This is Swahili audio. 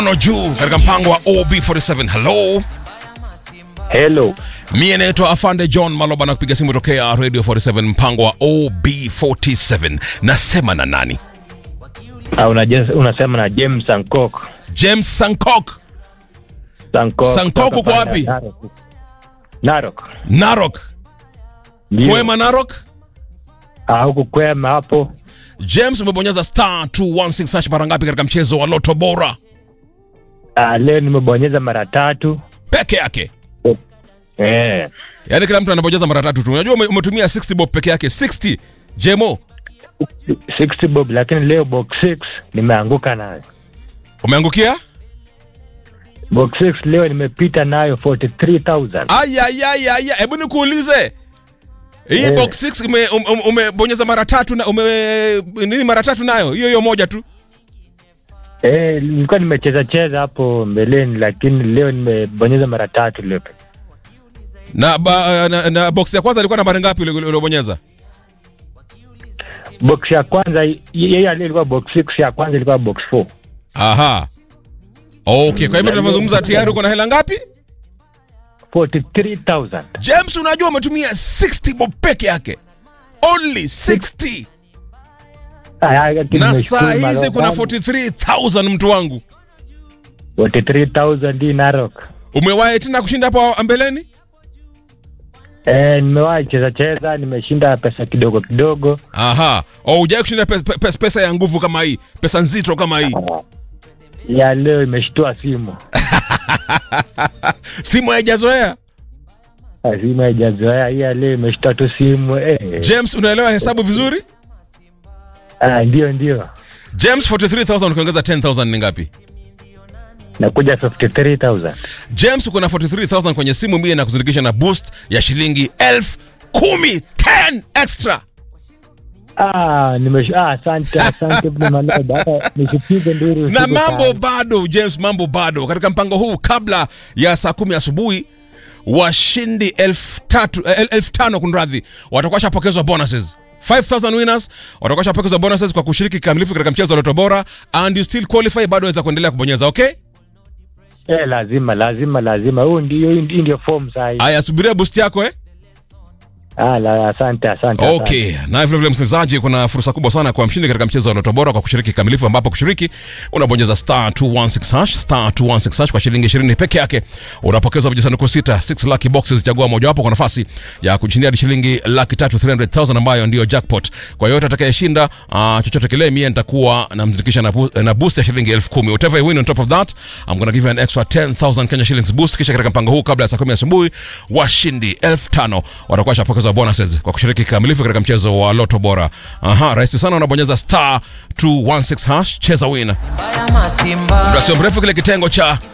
no juu katika mpango wa OB47. Hello, Hello. mie naitwa Afande John Maloba na kupiga simu tokea Radio 47 mpango wa OB47. Nasema na nani? Ah, unaje- unasema na James Sankok. James Sankok, Sankok. Sankok uko wapi? Narok. Narok. Narok, Ndio. Kwema Narok. Ah, huku kwema hapo. James, umebonyeza star 216 hash mara ngapi katika mchezo wa Loto Bora Ah, leo nimebonyeza mara tatu. peke yake? Eh. Yaani kila mtu anabonyeza mara tatu tu. Unajua ume- umetumia 60 bob peke yake 60 Jemo, 60 bob lakini leo box 6 nimeanguka nayo. umeangukia? Box 6 leo nimepita nayo 43000. Ayayayaya, hebu nikuulize hii Eh. box 6 ume, um, um, umebonyeza mara tatu na ume nini mara tatu nayo hiyo hiyo moja tu. Eh, nilikuwa nimecheza cheza hapo mbeleni lakini leo nimebonyeza mara tatu leo. Na, ba, na, na box ya kwanza ilikuwa nambari ngapi ule- ule- uliobonyeza? Box ya kwanza y- yeye aliye ilikuwa box 6 ya kwanza ilikuwa box 4. Aha. Okay, kwa hivyo tunavyozungumza tayari uko na hela ngapi? 43000. James, unajua umetumia 60 bob peke yake. Only 60. Ah, lakini Na nimeshukuru saa hizi Marok. kuna 43000 mtu wangu. 43000 hii Narok. Umewahi tena kushinda hapo mbeleni? Eh, nimewahi cheza cheza, nimeshinda pesa kidogo kidogo. Aha. Oh, hujai kushinda pesa, pesa, pesa ya nguvu kama hii, pesa nzito kama hii. Ya leo imeshtua simu. Simu haijazoea. Ah, Simu haijazoea, hii ya leo imeshtua tu simu. Eh. James, unaelewa hesabu vizuri? Ah, ndio ndio. James, 43000 ukiongeza 10000 ni ngapi? Nakuja 53000. James, uko na 43000 kwenye simu mie na kuzindikisha na boost ya shilingi elfu kumi 10 extra. Ah, nimesh ah, asante asante Ibn Malaba. Hata nisipige nduru. na usiku mambo sana. bado James, mambo bado katika mpango huu. Kabla ya saa kumi asubuhi washindi elfu tatu eh, elfu tano kunradhi, watakuwa shapokezwa bonuses 5000 winners watakuwa shapokezwa bonuses kwa kushiriki kikamilifu katika mchezo wa Loto Bora, and you still qualify, bado waweza kuendelea kubonyeza. Okay, Eh, lazima lazima lazima. Huu ndio hii ndio form saa hii. aya, subiria boost yako eh. Ah, la, asante asante. asante. Okay, na vile vile msikilizaji, kuna fursa kubwa sana kwa mshindi katika mchezo wa Loto Bora kwa kushiriki kikamilifu, ambapo kushiriki unabonyeza star 216 hash star 216 hash kwa shilingi 20 peke yake, unapokezwa vijisanduku sita 6 lucky boxes. Chagua mojawapo kwa nafasi ya kushindia hadi shilingi laki tatu 300,000 ambayo ndio jackpot. Kwa yote atakayeshinda uh, chochote kile, mie nitakuwa namzindikisha na, bu na boost ya shilingi elfu kumi. Whatever you win on top of that I'm gonna give you an extra 10,000 Kenya shillings boost. Kisha katika mpango huu kabla ya saa 10 asubuhi washindi elfu tano watakuwa shapokezwa bonuses kwa kushiriki kikamilifu katika mchezo wa Loto Bora. Aha, rahisi sana, unabonyeza star 216 hash, cheza win. Simba. Muda sio mrefu kile kitengo cha